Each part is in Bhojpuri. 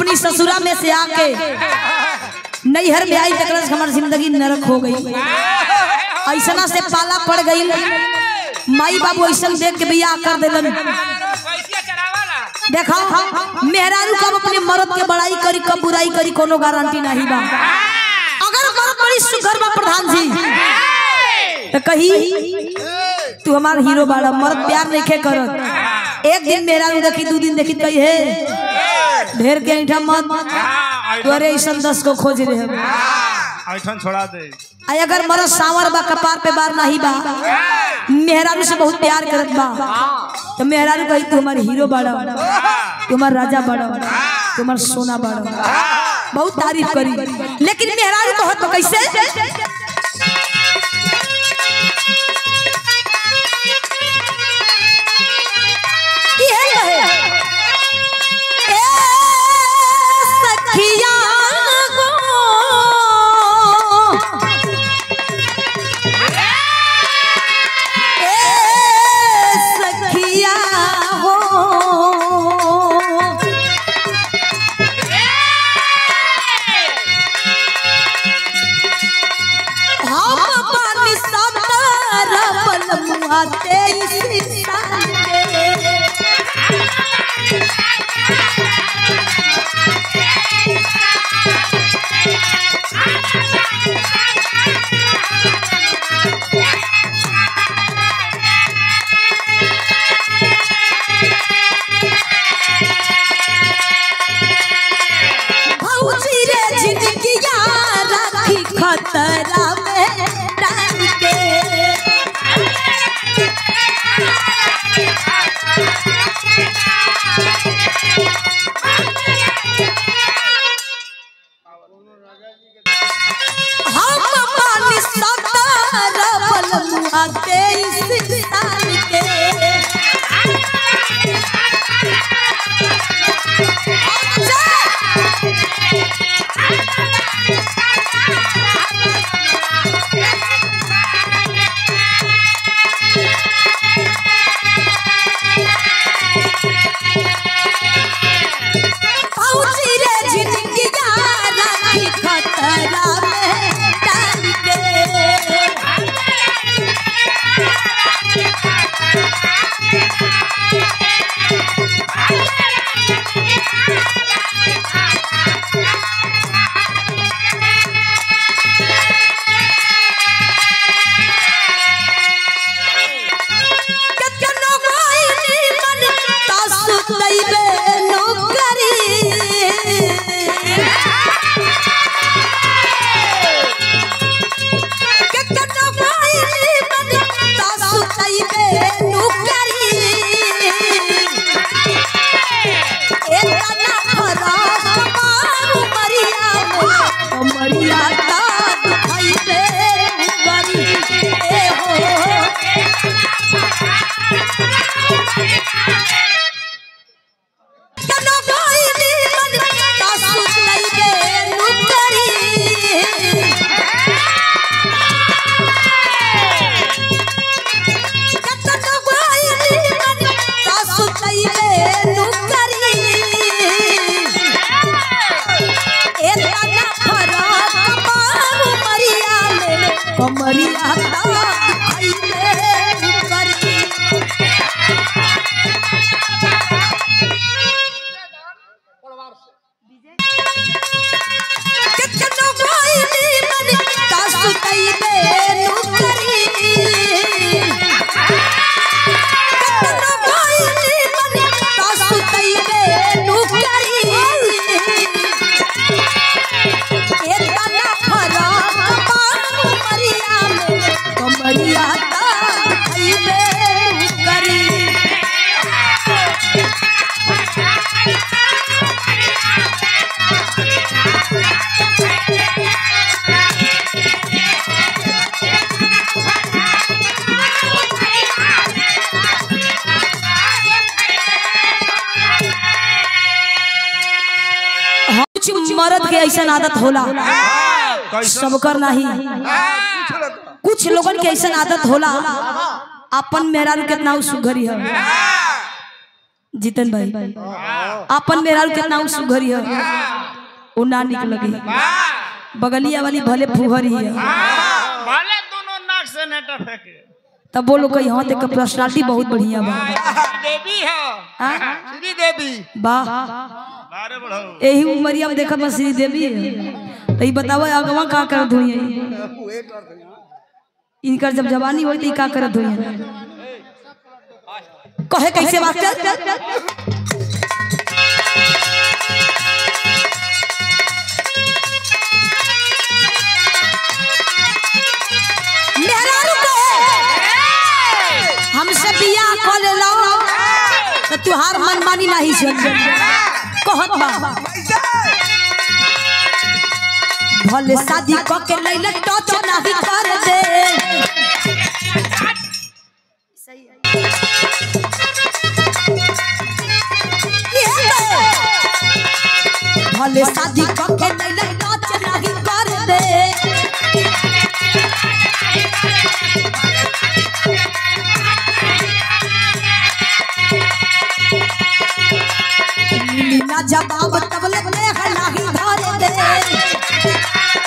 अपनी ससुरा में से आके नैहर में आई तकरा से हमार जिंदगी नरक हो गई ऐसना से पाला पड़ गई माई बाबू ऐसन देख के बियाह कर दिलन पैसे चढ़ावाला देखा मेहरारू कब अपने मर्द के बड़ाई करी कब बुराई करी कोनो गारंटी नहीं बा अगर मर्द बड़ी सुघर बा प्रधान जी तो कही तू हमार हीरो बाड़ा मर्द प्यार नहीं खे करत एक दिन मेहरारू देखी दू दिन देखी कही हे ढेर के ऐठा मत तू अरे ऐसा दस को खोज रहे हम ऐठन छोड़ा दे आई अगर मरद सावर बा कपार पे बार नहीं बा मेहरारू से बहुत प्यार करत बा तो मेहरारू कही तू हमार हीरो बाड़ा तू हमार राजा बाड़ा तू हमार सोना बाड़ा बहुत तारीफ करी लेकिन मेहरारू कहत तो कैसे इहे कहे, ए सखिया गो ए सखिया हो हम पानी सतर बलमुआ तेईस साल के भौजी रे जिंदगिया राखी खतरा में डाल के हम पानी सतर बलमुआ तेईस साल के भौजी रे जिंदगिया राखी खतरा में डाल के कतनो कोई मन तासु तैबे नौकरी कतनो कोई मन तासु तैबे नौकरी एतना फराक मारू मरिया में मरिया ता दुखाइबे गरी ए हो कनो कोई मन तासु तैबे नौकरी कतनो कोई मन तासु तैबे नौकरी एतना फराक मारू मरिया में कमरिया ता दुखाइबे गरी कितनो कोई मन तासु तैबे नौकरी कितनो कोई मन तासु तैबे नौकरी एतना फराक पानु मरिया में कमरिया ता तैबे करी कुछ मर्द के ऐसा आदत होला सबकर नहीं कुछ लोगन के ऐसा आदत होला अपन मेहरारू कितना सुघरी है जीतन भाई अपन मेहरारू कितना उ सुघरी है उ ना निक लगी बगलिया वाली भले फुहरी है भले दोनों नाक से नेटा फेंके तब बोलो कही हाँ देख पर्सनालिटी बहुत बढ़िया बा देवी हो हाँ? श्री देवी वाह बारे बढ़ाओ यही उमरिया में देखत बा श्री देवी है तो ई बताओ अगवा का करत हुई इनकर जब जवानी होई तो ई का करत हुई कहे कैसे बात कर मेहरारू कहे हमसे बियाह कर ले लो तो तुहार मनमानी नहीं सुन कहत बा भले शादी क के लैले टच नहीं कर दे ये तो। भले शादी क के लैले टच नहीं कर दे मिली ना जवाब तबले देह नाही धर दे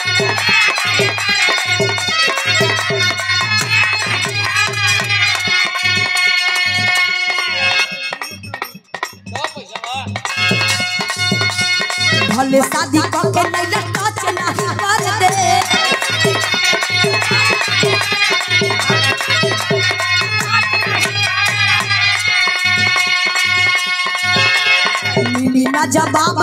भले शादी क के नहीं टच नहीं कर दे मिली ना जवाब